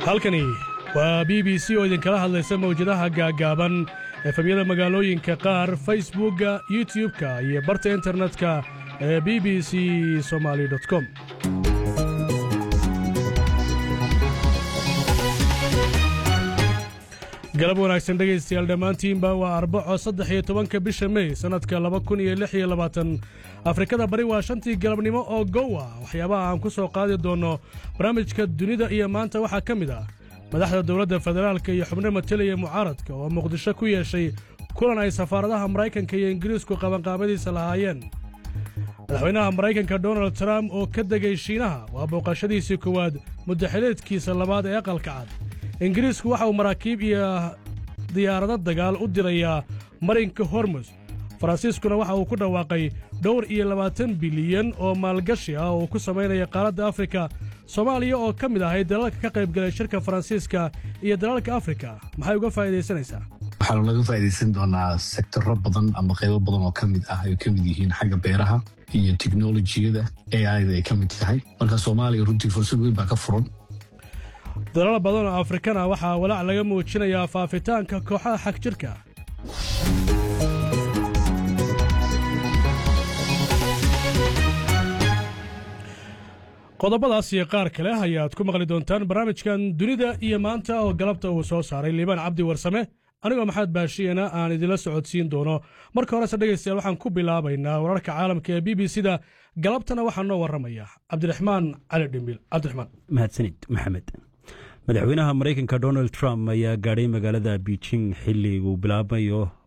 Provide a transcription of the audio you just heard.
halkani waa b b c oo idinkala hadlaysa mawjadaha gaaggaaban efemyada magaalooyinka qaar facebookga youtub-ka iyo barta internetka ee b b c somaali com galab wanaagsan dhegaystayaal dhammaantiinba waa arbaco saddex iyo tobanka bisha mey sannadka laba kun iyo lix iyo labaatan afrikada bari waa shantii galabnimo oo gowa waxyaabaha aan ku soo qaadi doonno barnaamijka dunida iyo maanta waxaa ka mid ah madaxda dowladda federaalka iyo xubno matelaya mucaaradka oo muqdisho ku yeeshay kulan ay safaaradaha maraykanka iyo ingiriisku qabanqaabadiisa lahaayeen madaxweynaha maraykanka donald trump oo ka degay shiinaha waa booqashadiisii koowaad muddaxileedkiisa labaad ee aqalka cad ingiriisku waxa uu maraakiib iyo diyaarado dagaal u dirayaa marinka hormus faransiiskuna waxa uu ku dhawaaqay dhowr iyo labaatan bilyan oo maalgashi ah oo uu ku samaynaya qaaradda afrika soomaaliya oo ka mid ahayd dalalka ka qaybgalay shirka faransiiska iyo dalalka afrika maxay uga faa'iidaysanaysaa waxaanu laga faa'iidaysan doonaa sektoro badan ama qaybo badan oo ka mid ah ay ka mid yihiin xagga beeraha iyo teknolojiyada aida ay ka mid tahay marka soomaaliya runtii fursad weyn baa ka furan dalal badan oo afrikana waxaa walaac laga muujinayaa faafitaanka kooxaha xag jirka qodobadaas iyo qaar kale ayaad ku maqli doontaan barnaamijkan dunida iyo maanta oo galabta uu soo saaray liibaan cabdi warsame anigoo maxamed baashiyana aan idinla socodsiin doono marka horese dhegaystayaal waxaan ku bilaabaynaa wararka caalamka ee b b c da galabtana waxaa noo warramaya cabdiraxmaan cali dhimbil cabdiraxmaan mahadsanid maxamed madaxweynaha maraykanka donald trump ayaa gaadhay magaalada beijing xilli uu bilaabayo